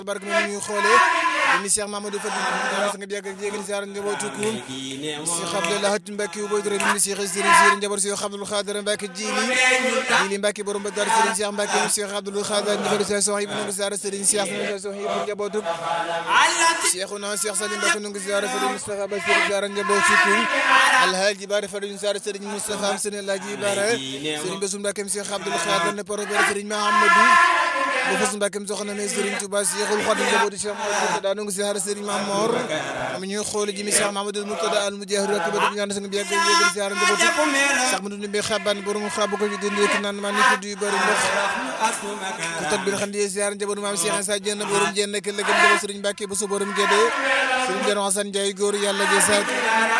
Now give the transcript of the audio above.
barke moom ñuy xoolee ni Cheikh Mamadou Fadil ñaan nga yàgg ak jégal ziar njabootu ku Cheikh Abdallah Mbacke wu boy dara ni Cheikh Serigne Serigne njaboot Cheikh Abdoul Khadir Mbacke jili jili Mbacke borom ba dar Serigne Cheikh Mbacke Cheikh Abdoul Khadir njaboot Cheikh Sohib nu ziar Serigne Cheikh nu Sohib njabootu Cheikhuna Cheikh Salim Mbacke nu ziar Serigne Moustapha Bassir ziar njabootu ku Alhaji Bara Fadil ziar Serigne Moustapha Serigne Alhaji Bara Serigne Bassou Mbacke Cheikh Abdoul Khadir ne poro Serigne Mahamadou bu fas mbàkkem soxna ne Serigne Touba Cheikhul Khadim njabootu Cheikh Mamadou daa nangu ziar Serigne Mamor am ñuy xool ji mi Cheikh Mamadou Murtada al Mujahid ak ba ñaan sang bi yàgg yégal ziar njabootu sax mu dund bi xaban borom xabu ko dindi rek naan ma ni ko du bari ndox ku tag bi xam di ziar njabootu maam Cheikh Sa Dieng borom jenn ak lëgëm njabootu Serigne Mbacke bu so borom Gédé Serigne Diagne Hassane Ndiaye góor yàlla ge